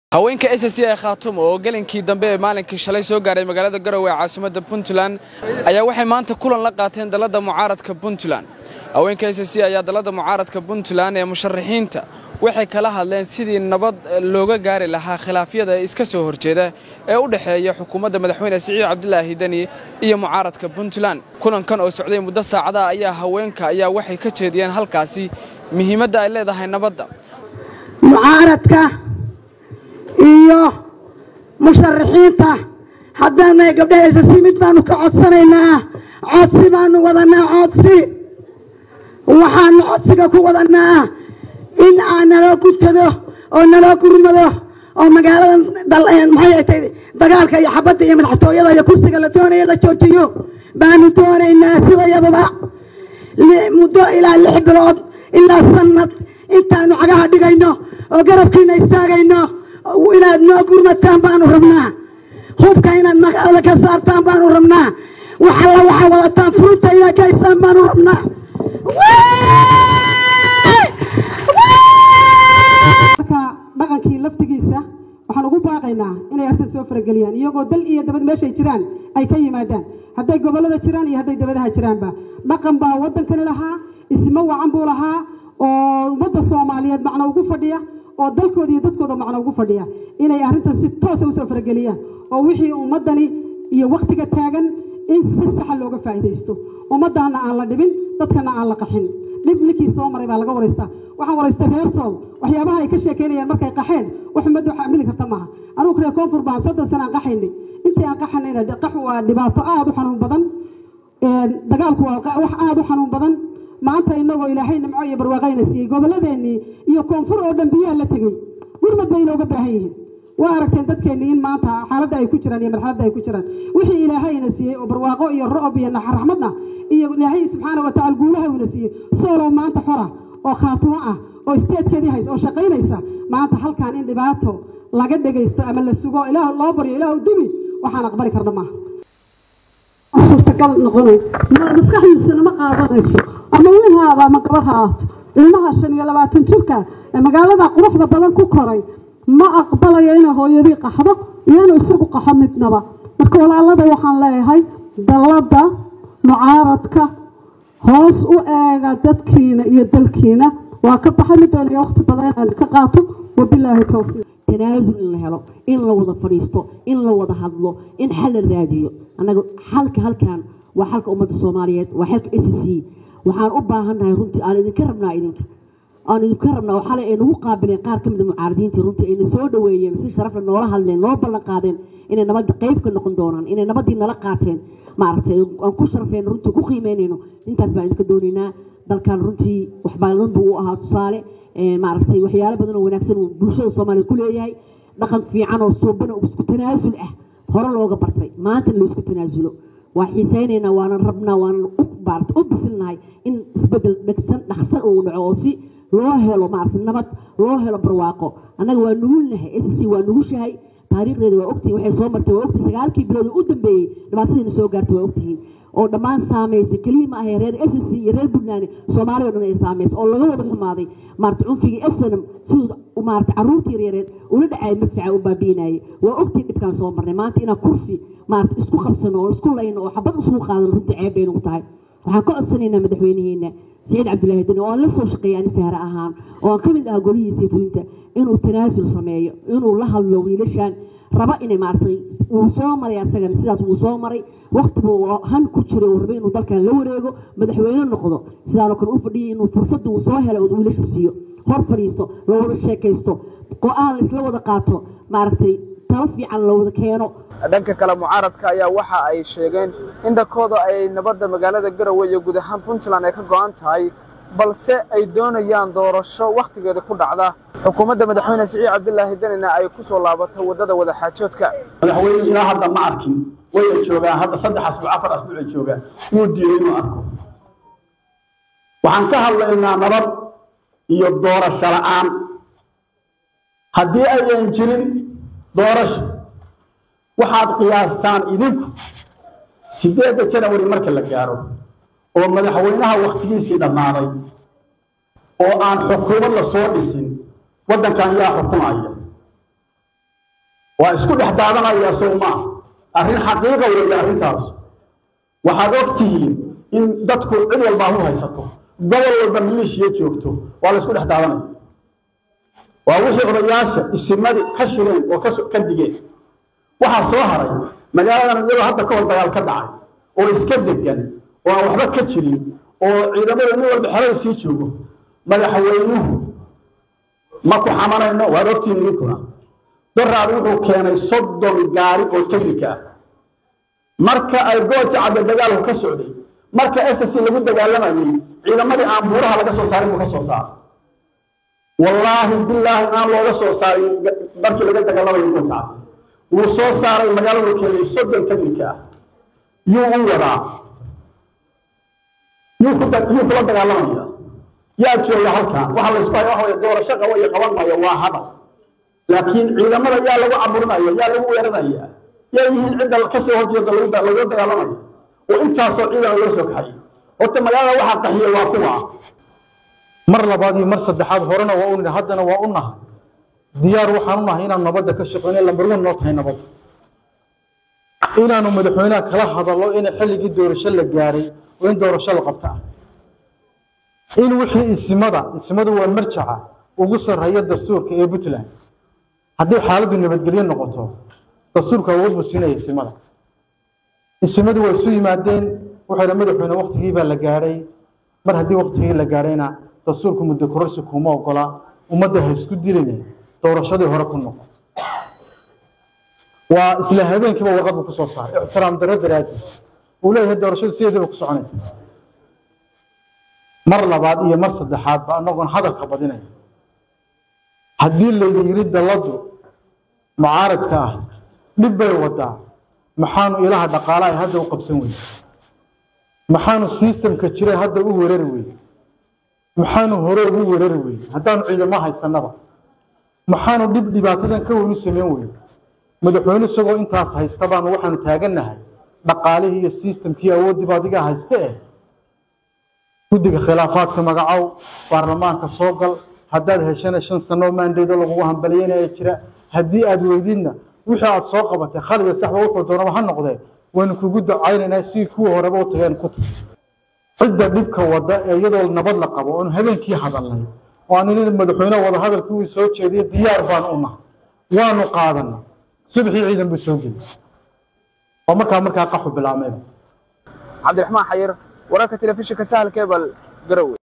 haweenka s c ee khaatumo oo gelinkii dambe ee maalinkii shalay soo gaaray magaalada garowe ee caasimadda puntland ayaa waxay maanta kulan la qaateen dalladda mucaaradka puntland haweenka s c ayaa dalladda mucaaradka puntland ee musharaxiinta waxay kala hadleen sidii nabad looga gaari lahaa khilaafyada iska soo horjeeda ee u dhexeeya xukuumadda madaxweyne siciid cabdilaahi deni iyo mucaaradka puntland kulankan oo socday muddo saacadaha ayaa haweenka ayaa waxay ka jeediyeen halkaasi muhiimadda ay leedahay nabadda mucaaradka iyo musharaxiinta haddaanay gabdhahaysa si mid baanu ka codsanaynaa codsi baanu wadanaa codsi waxaanu codsiga ku wadanaa in aan naloo gudkado oo naloo gurmado oo magaalada maxay tay dagaalka iyo xabadda iyo madaxtooyada iyo kursiga la doonaya la joojiyo baanu doonaynaa sidayaduba muddo ilaa lix bilood ilaa sanad intaanu cagaha dhigayno oo garabkiina istaagayno inaad noo gurmataan baanu rabnaa hubka inaad magaalada ka saartaan baanu rabnaa waxalla waxaa wadataan furunta inaad ka haystaan baanu rabnaa marka dhaqankii laftigiisa waxaan ugu baaqaynaa inay arrintan soo farageliyaan iyagoo dal iyo dabad meeshay jiraan ay ka yimaadaan hadday gobollada jiraan iyo hadday dabadaha jiraanba dhaqan baa waddankani lahaa ismo wacan buu lahaa oo ummadda soomaaliyeed macno ugu fadhiya oo dalkooda iyo dadkooda macno ugu fadhiya inay arrintan si toosa usoo farageliyaan oo wixii ummaddani iyo wakhtiga taagan in si saxa looga faa'iidaysto ummaddaana aan la dhibin dadkana aan la qaxin dhib ninkii soo maray baa laga waraystaa waxaan waraystay reer sool waxyaabaha ay ka sheekeynayaan markay qaxeen wax ummadda wax amili karta maaha anugu reer koonfur baan soddon sana aan qaxaynay intii aan qaxanayna qaxu waa dhibaato aada u xanuun badan dagaalku waa wax aada u xanuun badan maanta inagoo ilaahay nimco iyo barwaaqayna siiyey gobolladeenii iyo koonfur oo dhan biyaha la tegey gurmad bay inooga baahan yihiin waa aragteen dadkeennii in maanta xaaladda ay ku jiraan iyo marxaladda ay ku jiraan wixii ilaahayna siiyey oo barwaaqo iyo ro'ob iyo raxmadna iyo ilaahay subxaana wa tacala guulaha uuna siiyey soolow maanta xora oo khaatumo ah oo isteedkeedii haysa oo shaqaynaysa maanta halkan in dhibaato laga dhegaysto ama la sugo ilaah loo baryo ilaah dumi waxaan aqbali karna maaha suurtagal noqonay maskaxdiisana ma qaadanayso ama wihaaba ama gabar ha ahaato ilmaha shan iyo labaatan jirka ee magaalada quruxda badan ku koray ma aqbalayo inay hooyadii qaxdo iyo inuu isagu qaxo midnaba marka walaalada waxaan leeyahay dalladda mucaaradka hoos u eega dadkiina iyo dalkiina waa ka baxay mid doonaya waqti badan inaan ka qaato wabilaahi towfiiq tanaasul in la helo in la wada fadhiisto in la wada hadlo in xal la raadiyo annaga xalka halkan waa xalka ummadda soomaaliyeed waa xalka s c waxaan u baahannahay runtii aan idinka rabnaa idinka aan idinka rabnaa oo xalay ay nagu qaabileen qaar ka mid a mucaaradiintii runtii ayna soo dhaweeyeen si sharafle noola hadleen noo ballan qaadeen inay nabadda qayb ka noqon doonaan inay nabaddii nala qaateen maaragtay aan ku sharafeyno runtii ku qiimeynayno intaas baan idinka doonaynaa dalkan runtii waxbaadan buu u ahaa tusaale maaragtay waxyaalo badan oo wanaagsan uu bulshada soomaaliya ku leeyahay dhaqan fiican oo suuban oo isku tanaasul ah hore looga bartay maanta laisku tanaasulo waa xiisaynaynaa waanan rabnaa waanan u maarata u bisilnahay in isbedel dhegsan dhaqsan uu dhaco oo si loo helo maarata nabad loo helo barwaaqo annaga waa nugulnahay s c waa nugushahay taariikhdeeda waa ogtihin waxay soo martay waa ogtihin sagaalkii bilood u dambeeyey dhibaatadiina soo gaartay waa ogtihiin oo dhammaan saamaysay keliya ma ahay reer s c iyo reer puntland soomaaliya o dhan ay saamaysay oo laga wada xumaaday maarata cunfigii snm siduu maarata carruurtii yareereed ula dhacay madfaca u baabiinayay waa ogtiin dhibkaan soo marnay maanta inaan kursi maarata isku qabsano oo isku layno oo xabad isugu qaadano runtii ceeb bay nagu tahay waxaan ka codsanaynaa madaxweynaheena سعيد عبد الله دني oo la soo shaqeeyay ani sahar ahaan oo aan kamid ah golihiisa fulinta inuu tanaasul sameeyo inuu la hadlo wiilashan raba inay maartay uu soo maray asagan sidaas uu soo maray waqti buu han ku jiray uu rabay inuu dalkan la wareego madaxweyne noqdo sidaan oo kale u fadhiyay inuu fursad uu soo helo uu wiilasha siiyo hor fadhiisto la wada sheekaysto go-aan isla wada qaato maaragtay talo fiican la wada keeno dhanka kale mucaaradka ayaa waxa ay sheegeen in dhankooda ay nabadda magaalada garowe iyo guud ahaan puntland ay ka go'an tahay balse ay doonayaan doorasho wakhtigeeda ku dhacda xukuumadda madaxweyne siciid cabdilaahi danina ay ku soo laabato waddada wadaxaajoodka madaxweyne ilaa hadda ma arkin waya joogaan hadda saddex asbuuc afar asbuucay joogaan wuu diiday inuu arko waxaan ka hadlaynaa nabad iyo doorasho la'aan haddii ayan jirin doorasho waxaad qiyaastaan idinku sideedda janawari marka la gaaro oo madaxweynaha wakhtigiisii dhammaaday oo aan xukuumad la soo dhisin waddankan yaa xukumaya waa isku dhex daadanaya sow maa arrin xaqiiqa weeye arrintaas waxaad og tihiin in dadku cid walbaa u haysato gobol walba maleeshiya joogto waa la isku dhex daadanaya waa wixii odayaasha isimadi ka shireen oo ka digeen waxaa soo haray magaaladan iyadoo hadda ka hor dagaal ka dhacay oo iska degan oo aan waxba ka jirin oo ciidamada nin walba xerada sii joogo madaxweynuhu ma ku xamanayno waad ogtihiin idinkuna daraad wuxuu keenay soddon gaari oo teknika ah marka ay gooja cadde dagaalku ka socday marka ss lagu dagaalamayay ciidamadii aan buuraha laga soo saarin buu ka soo saaray wallaahi bilaahi aan looga soo saarin markii laga dagaalamayo gooja cadde wuu soo saaray magaaladu keenay soddon teknika ah yuu u wadaa yuu ku yuu kula dagaalamaya yaa jooga halkan waxa la isku haya waxa weye doorasho qabo iyo qaban maayo waa hadal laakiin ciidamada yaa lagu caburinaya yaa lagu weeranaya yaa yihiin cidda ka soo horjeeda lagu lagula dagaalamayo oo intaasoo ciidan loo soo kaxayay horta magaalada waxaa qaxiyey waa kuwa mar labaad iyo mar saddexaad horena waa u nidhi haddana waa u nahay diyaar waxaan u nahay inaan nabadda ka shaqeyno lambar wan noo tahay nabadda inaanu madaxweynaha kala hadallo in xilligii doorasho la gaaray oo in doorasho la qabta ah in wixii isimada isimadu waa marjaca ugu sarreeya dastuurka ee puntland haddii xaaladdu nabadgelyo noqoto dastuurka awood buu siinaya isimada isimadu waa isu yimaadeen wuxuu madaxweyne waktigii baa la gaadhay mar haddii waktigii la gaadhayna dastuurku muddo kororsi kuma ogola ummadda ha isku diline doorashadii hore ku noqo waa isla habeenkiiba warqad buu kusoo saaray ixtiraam darro daraaddeed uu leeyahay doorashadu sideediiba ku soconaysa mar labaad iyo mar saddexaad ba anagoon hadalka badinaya haddii laydi yidhi dalladu mucaaradka ah dhib bay wadaa maxaanu ilaha dhaqaala ay hadda u qabsan weyne maxaanu sistamka jiray hadda u weerari weyne maxaanu hore ugu weerari weyne haddaanu ciidamo haysanaba maxaanu dhib dhibaatadan ka weyn u samayn weyne madaxweyne isagoo intaas haysta baanu waxaanu taagannahay dhaqaalihii iyo sistamkii awooddiiba adiga hayste eh guddiga khilaafaadka magacow baarlamaanka soo gal haddaad heshana shan sanoo maandaydo lagugu hambalyeynaya jira haddii aad weydidna wixii aad soo qabatay khaliga saxba wuxuu doonaba ha noqdee waynu kugu ducaynaynaa si kuwa horeba u tageen ku tag cidda dhibka wada ee iyadoo nabad la qabo oonu habeenkii hadalnay oo aan inin madaxweyneha wada hadalkii uu soo jeediyey diyaar baanu u nahay waanu qaadanay subxii ciidan buu soo geliyey oo markaa markaa qaxu bilaameen cabdiraxmaan xayir wararka telefishinka sahal kebal garowe